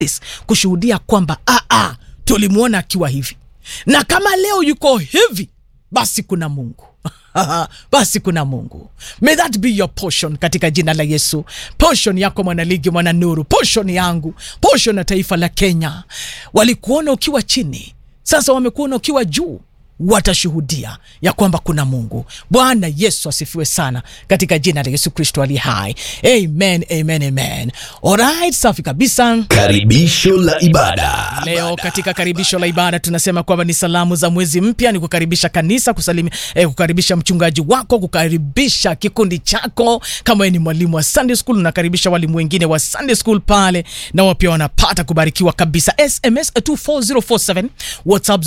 kushuhudia kwamba ah, ah, tulimwona akiwa hivi na kama leo yuko hivi basi kuna mungu basi kuna mungu may that be your portion katika jina la yesu portion yako mwanaligi mwana nuru portion yangu portion ya taifa la kenya walikuona ukiwa chini sasa wamekuona ukiwa juu watashuhudia ya kwamba kuna mungu bwana yesu asifiwe sana katika jina la yesu kristo ali hai amen amen amen alright safi kabisa Karibisho la ibada. leo katika karibisho la ibada tunasema kwamba ni salamu za mwezi mpya ni kukaribisha kanisa kusalimi, eh, kukaribisha mchungaji wako kukaribisha kikundi chako kama wewe ni mwalimu wa sunday school unakaribisha walimu wengine wa sunday school pale nao pia wanapata kubarikiwa kabisa sms 24047 whatsapp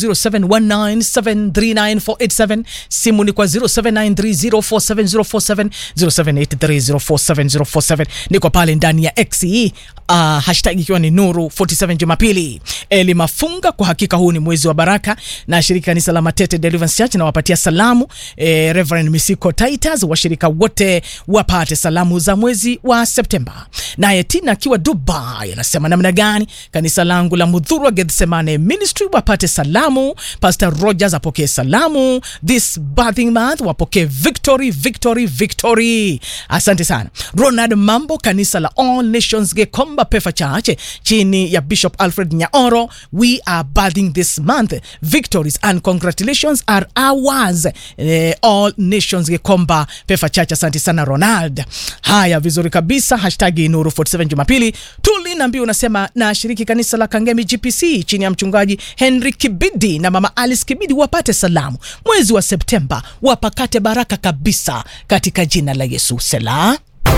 0719739487 simu ni kwa 0793047047 0783047047 niko pale ndani ya xe uh, hashtag ikiwa ni nuru 47 jumapili eli mafunga kwa hakika huu ni mwezi wa baraka na shirika kanisa la matete deliverance church nawapatia salamu eh, reverend misiko titus washirika wote wapate salamu za mwezi wa septemba naye tina akiwa dubai anasema namna gani kanisa langu la mudhurwa gethsemane ministry wapate salamu pastor rogers apokee salamu this birthing month wapokee victory victory victory asante sana ronald mambo kanisa la all nations gekomba pefa church chini ya bishop alfred nyaoro we are birthing this month victories and congratulations are ours eh, all nations gekomba pefa church asante sana ronald haya vizuri kabisa hashtag nuru 47 jumapili tulina mbiu unasema na shiriki kanisa la kangemi gpc chini ya mchungaji henry kibidi na mama alice kibidi wapate salamu mwezi wa septemba wapakate baraka kabisa katika jina la yesu sela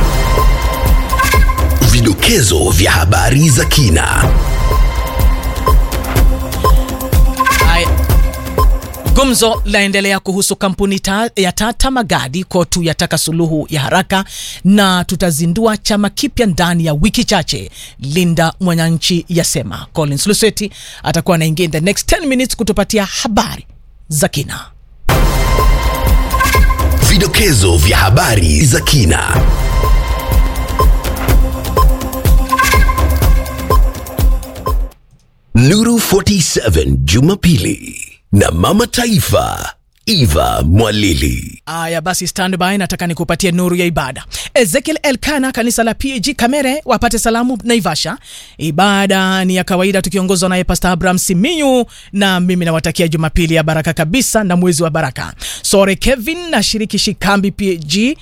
Vidokezo vya habari za kina. Haya. Gumzo laendelea kuhusu kampuni ta, ya Tata Magadi. Kotu yataka suluhu ya haraka na tutazindua chama kipya ndani ya wiki chache. Linda Mwananchi yasema. Collins Lusweti atakuwa anaingia in the next 10 minutes kutupatia habari za kina. Vidokezo vya habari za kina. Nuru 47 Jumapili na Mama Taifa Eva Mwalili. Aya basi, standby, nataka nikupatie nuru ya ibada. Ezekiel Elkana, kanisa la PAG Kamere, wapate salamu Naivasha. Ibada ni ya kawaida tukiongozwa naye Pastor Abraham Siminyu, na mimi nawatakia Jumapili ya baraka kabisa na mwezi wa baraka. Sore Kevin na shiriki Shikambi PAG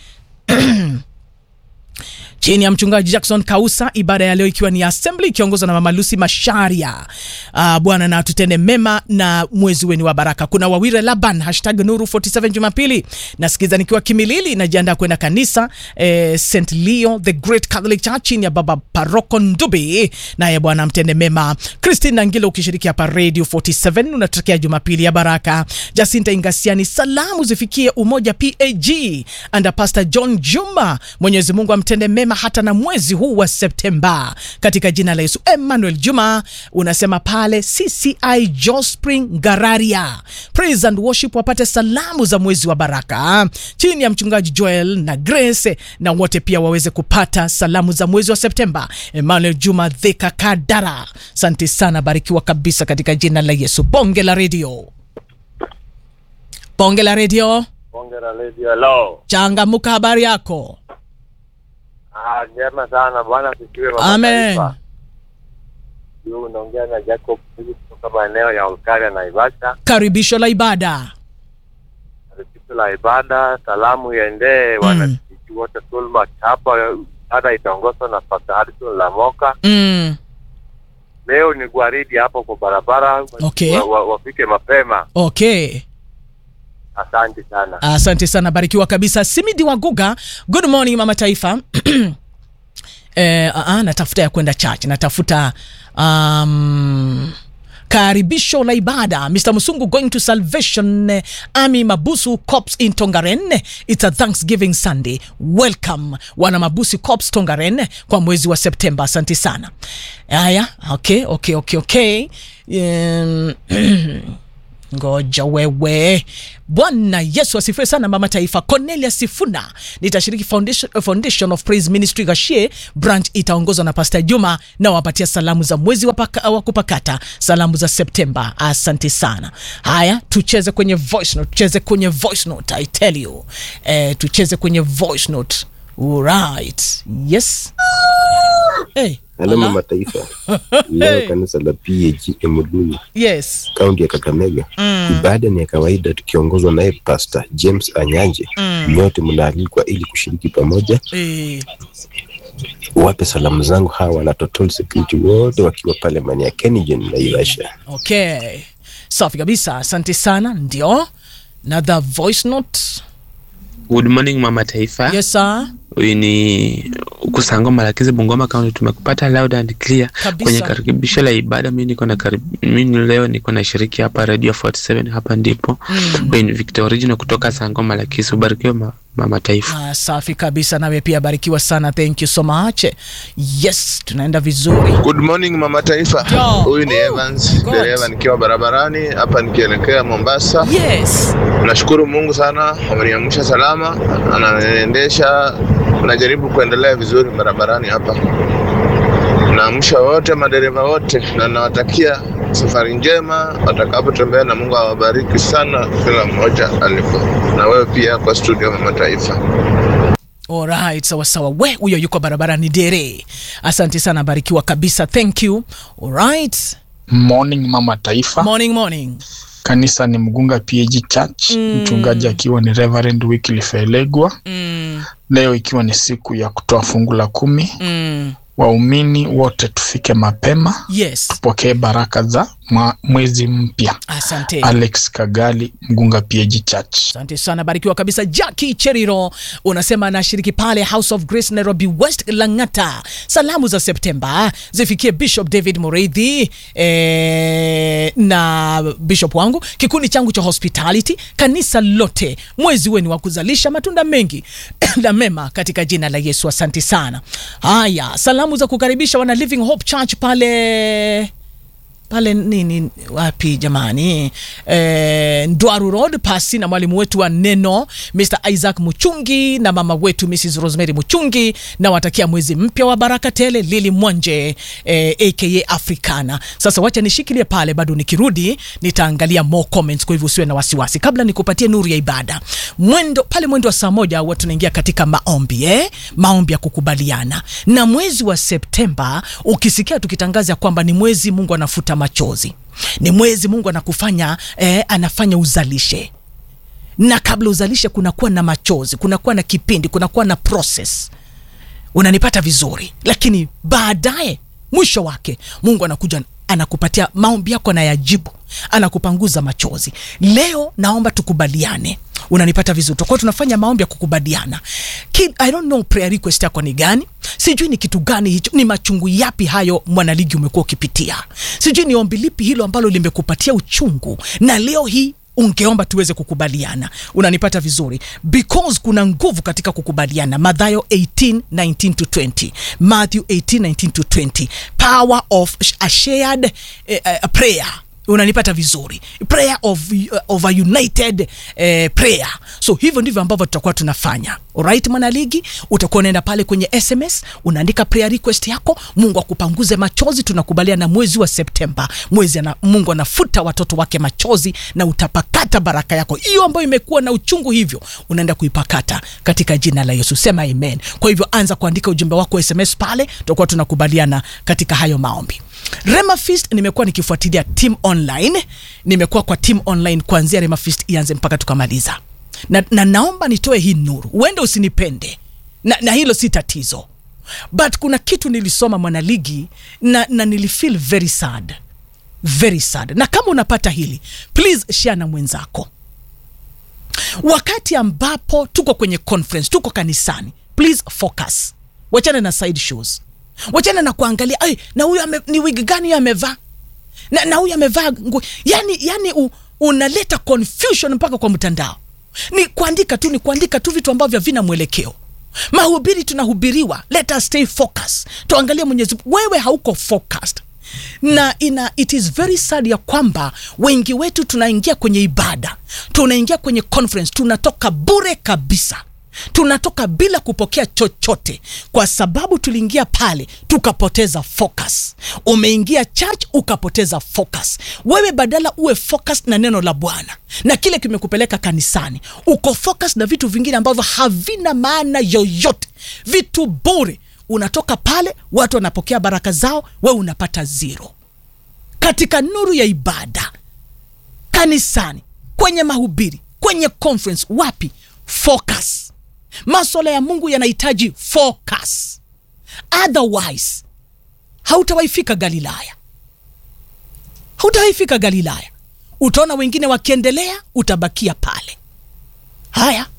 chini ya mchungaji Jackson Kausa, ibada ya leo ikiwa ni assembly ikiongozwa na mama Lucy Masharia. Uh, Bwana na tutende mema na mwezi weni wa baraka. Kuna Wawire Laban hashtag Nuru 47 Jumapili, nasikiza nikiwa Kimilili, najiandaa kwenda kanisa eh, St Leo the Great Catholic Church chini ya baba Paroko Ndubi, naye Bwana mtende mema. Christine Ngilo ukishiriki hapa Radio 47 unatokea Jumapili ya baraka. Jacinta Ingasiani, salamu zifikie Umoja PAG and Pastor John Juma, Mwenyezi Mungu amtende mema hata na mwezi huu wa Septemba katika jina la Yesu. Emmanuel Juma unasema pale CCI Jospring Gararia, praise and worship wapate salamu za mwezi wa baraka chini ya mchungaji Joel na Grace, na wote pia waweze kupata salamu za mwezi wa Septemba. Emmanuel Juma Dhika Kadara, asante sana, barikiwa kabisa katika jina la Yesu. Bonge la redio, bonge la redio, Bonge la Radio. Hello. changamuka, habari yako? Ah, njema sana bwana asifiwe mama Amen. taifa. Yu unaongea na Jacob Philip kutoka maeneo ya Olkaria na Naivasha. Karibisho la ibada. Risitu la ibada, salamu iendee wanakijiji wote Tulma hapa. Ibada itaongozwa na Pastor Harrison Lamoka. Mm. Leo ni gwaridi hapo kwa barabara. Okay. Wa, wa, wafike mapema. Okay. Asante sana. Asante sana, barikiwa kabisa. Simidi Waguga, good morning mama taifa. eh, uh, uh, natafuta ya kwenda church, natafuta um, karibisho la ibada Mr. Musungu going to Salvation eh, Army Mabusu Corps in Tongaren. It's a Thanksgiving Sunday. Welcome wana Mabusi Corps Tongaren kwa mwezi wa Septemba. Asante sana. Haya, okay, okay, okay, okay. Um, ngoja wewe bwana yesu asifiwe sana mama taifa cornelia sifuna nitashiriki foundation, foundation of praise ministry gashie branch itaongozwa na pastor juma na wapatia salamu za mwezi wa, paka, wa kupakata salamu za septemba asante sana haya tucheze kwenye voice note tucheze kwenye voice note i tell you eh, tucheze kwenye voice note right yes hey, Halo ala. mama taifa, leo kanisa la PAG Emuduni yes kaunti ya Kakamega ibada ni ya kawaida tukiongozwa naye Pastor James Anyanje. Nyote mnaalikwa ili kushiriki pamoja. eh, Wape salamu zangu hawa na total security wote wakiwa pale maeneo ya Kengen na Ivasha. okay safi kabisa asante sana ndio another voice note Good morning mama taifa. yes sir Huyu ni Kusango Malakizi Bungoma County. Tumekupata loud and clear Kabisa. kwenye karibisho la ibada. Mimi niko na karib... mimi leo niko na shiriki hapa Radio 47 hapa ndipo. Huyu ni Victor Original kutoka Sango Malakizi. Ubarikiwe ma... mama taifa. Ah, safi kabisa nawe pia barikiwa sana thank you so much yes tunaenda vizuri Good morning mama taifa. Yo. Huyu ni Evans, God. dereva nikiwa barabarani hapa nikielekea Mombasa. yes Nashukuru Mungu sana ameniamsha salama, ananiendesha, najaribu kuendelea vizuri barabarani hapa. Naamsha wote madereva wote na nawatakia safari njema watakapotembea, na Mungu awabariki sana kila mmoja alipo, na wewe pia kwa studio mama taifa. alright sawa sawa we huyo yuko barabarani dere asante sana barikiwa kabisa thank you alright Morning mama taifa. morning morning Kanisa ni Mgunga PAG Church, mchungaji akiwa ni Reverend Wycliffe Elegwa. mm, Leo ikiwa ni siku ya kutoa fungu la kumi, mm, waumini wote tufike mapema yes tupokee baraka za mwa- mwezi mpya. asante Alex Kagali, Mgunga PAG Church. asante sana barikiwa kabisa jaki cheriro unasema anashiriki pale house of grace nairobi west langata salamu za septemba zifikie bishop david mureithi eh, na bishop wangu kikundi changu cha hospitality kanisa lote mwezi weni wa kuzalisha matunda mengi na mema katika jina la yesu asante sana haya salamu za kukaribisha wana living hope church pale pale nini wapi jamani e, ndwaru road pasi na mwalimu wetu wa neno mr isaac muchungi na mama wetu mrs rosemary muchungi na watakia mwezi mpya wa baraka tele lili mwanje e, aka africana sasa wacha nishikilie pale bado nikirudi nitaangalia more comments kwa hivyo usiwe na wasiwasi kabla nikupatie nuru ya ibada mwendo pale mwendo wa saa moja huwa tunaingia katika maombi eh? maombi ya kukubaliana na mwezi wa septemba ukisikia tukitangaza ya kwamba ni mwezi mungu anafuta machozi ni mwezi mungu anakufanya eh, anafanya uzalishe na kabla uzalishe kunakuwa na machozi kunakuwa na kipindi kunakuwa na process unanipata vizuri lakini baadaye mwisho wake mungu anakuja anakupatia maombi yako anayajibu anakupanguza machozi leo naomba tukubaliane unanipata vizuri tutakuwa tunafanya maombi ya kukubaliana Ki, i don't know prayer request yako ni gani sijui ni kitu gani hicho ni machungu yapi hayo mwanaligi umekuwa ukipitia sijui ni ombi lipi hilo ambalo limekupatia uchungu na leo hii ungeomba tuweze kukubaliana unanipata vizuri because kuna nguvu katika kukubaliana madhayo 18 19 to 20 matthew 18 19 to 20 power of a shared uh, uh, prayer unanipata vizuri prayer of, uh, of a united eh, prayer so hivyo ndivyo ambavyo tutakuwa tunafanya alright mwanaligi utakuwa unaenda pale kwenye sms unaandika prayer request yako mungu akupanguze machozi tunakubaliana mwezi wa septemba mwezi ana, mungu anafuta watoto wake machozi na utapakata baraka yako hiyo ambayo imekuwa na uchungu hivyo unaenda kuipakata katika jina la yesu sema amen kwa hivyo anza kuandika ujumbe wako sms pale tutakuwa tunakubaliana katika hayo maombi Rema Feast nimekuwa nikifuatilia team online, nimekuwa kwa team online kuanzia Rema Feast ianze mpaka tukamaliza, na, na naomba nitoe hii nuru, uende usinipende na, na hilo si tatizo, but kuna kitu nilisoma mwanaligi na, na nilifeel very sad, very sad. Na kama unapata hili please share na mwenzako wakati ambapo tuko kwenye conference, tuko kanisani, please focus, wachana na side shows wachana na kuangalia ay, na huyu ame- ni wig gani huyu amevaa na, na huyu amevaa nguo yani, yani u, unaleta confusion mpaka kwa mtandao ni kuandika tu ni kuandika tu vitu ambavyo havina mwelekeo mahubiri tunahubiriwa let us stay focus tuangalie mwenyezi Mungu. wewe hauko focused na ina it is very sad ya kwamba wengi wetu tunaingia kwenye ibada tunaingia kwenye conference tunatoka bure kabisa tunatoka bila kupokea chochote kwa sababu tuliingia pale tukapoteza focus umeingia church ukapoteza focus wewe badala uwe focus na neno la bwana na kile kimekupeleka kanisani uko focus na vitu vingine ambavyo havina maana yoyote vitu bure unatoka pale watu wanapokea baraka zao wewe unapata zero katika nuru ya ibada kanisani kwenye mahubiri kwenye conference wapi focus maswala ya mungu yanahitaji focus otherwise hautawaifika galilaya hautawaifika galilaya utaona wengine wakiendelea utabakia pale haya